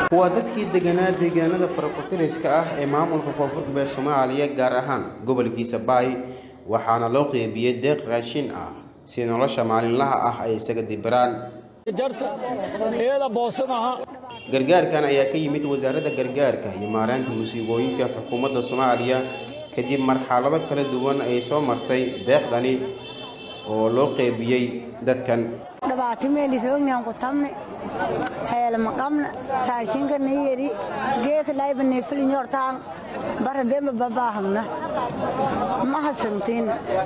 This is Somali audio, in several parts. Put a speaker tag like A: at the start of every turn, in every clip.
A: waa dadkii deganaa deegaanada farakutiriska ah ee maamulka koonfur galbeed soomaaliya gaar ahaan gobolkiisa baay waxaana loo qeybiyey deeq raashin ah si nolosha maalinlaha ah ay isaga dibiraan gargaarkan ayaa ka yimid wasaaradda gargaarka iyo maaraynta musiibooyinka xukuumadda soomaaliya kadib marxalado kala duwan ay soo martay deeqdani oo loo qeybiyey dadkan
B: dhibaato meelisoognan ku tabne heelma qabna raashinka niyeri geeka layba neefilinyortaan bara demba babaahagna mahasantiin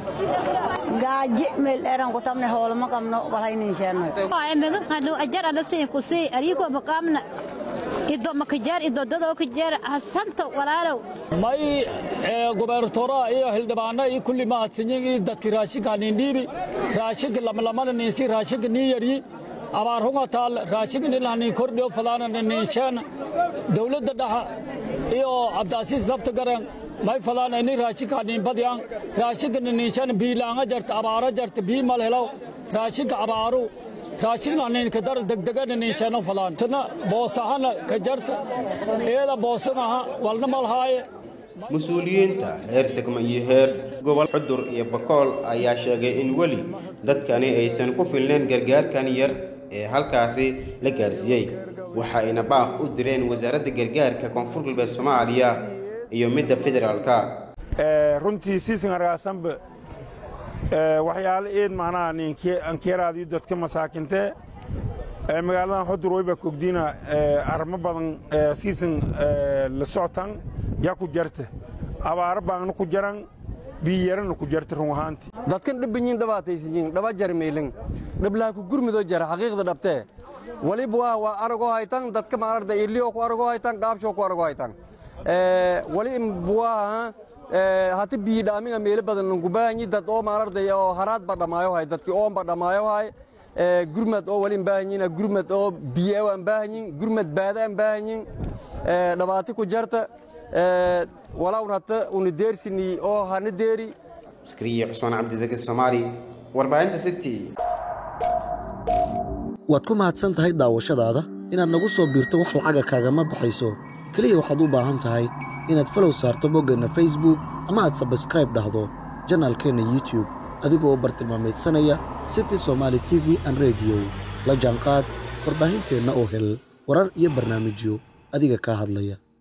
B: gaaji meel eran ku tabne hoolama qabno walhayninsheeno
C: maga qadho ajar ala siin ku sii arigo maqamna ido makajar ido dadoo kajar hasanta walaalow
D: may gubernatora iyo xildhibaana iyo kulli mahadsanyin iyo dadki raashinka nindhiibi raashinka lamlamana ninsi raashinka nii yaryi abaar hunga taal raashinka nilahanin kordhiyo falaana ninsheena dowladda dhaxa iyo cabdaasiis lafta garan may falaana ini raashinka ninbadyan raashinka ninsheena biilaanga jarta abaara jarta bii mal helaw raashinka abaaru raashinka ninka dar degdegana ninsheena falaan sana boosahana ka jarta eeda boosanaha walna malhaaye
A: mas-uuliyiinta heer degmo iyo heer gobol xudur iyo bakool ayaa sheegay in weli dadkani aysan ku filnayn gargaarkan yar ee halkaasi la gaarsiiyey waxayna baaq u direen wasaaradda gargaarka koonfur galbeed soomaaliya iyo midda federaalka
E: runtii siisingargaasanba waxyaalo eed macnaha ankeeraadiyo dadka masaakintee magaaladan xudur wayba kogdiina arrimo badan siisan la socotan yaa ku jarta abaaro baangna ku jaran biyarana ku jarta run ahaanti
F: dadkan dhibbanyiin dhabaataysanyiin dhaba jarmeylin dhiblaha ku gurmidoo jara xaqiiqda dhabtee waliba waa waa aragoo haytan dadka maararda iliyoo ku aragoo haytan gaabshoo ku aragoo haytan wali buwaaha hati biyi dhaaminga meelo badan lankubaahanyi dad oo maararday oo haraad ba dhammaayo hay dadki oon ba dhammaayo hay gurmad oo wali baahanyiin gurmad oo biyo aan baahanyiin gurmad baada aan baahanyiin dhabaati ku jarta walawn hata una deersini oo hana deeri
A: askariye cusmaan cabdisaki soomaali warbaahinta city
G: waad ku mahadsan tahay daawashadaada inaad nagu soo biirto wax lacaga kaagama baxayso keliya waxaad u baahan tahay inaad falow saarto boggeenna facebook ama aad sabskraib dhahdo janaalkeenna youtube adigoo bartilmaamaydsanaya city somaali t v an rediyo la jaanqaad warbaahinteenna oo hel warar iyo barnaamijyo adiga kaa hadlaya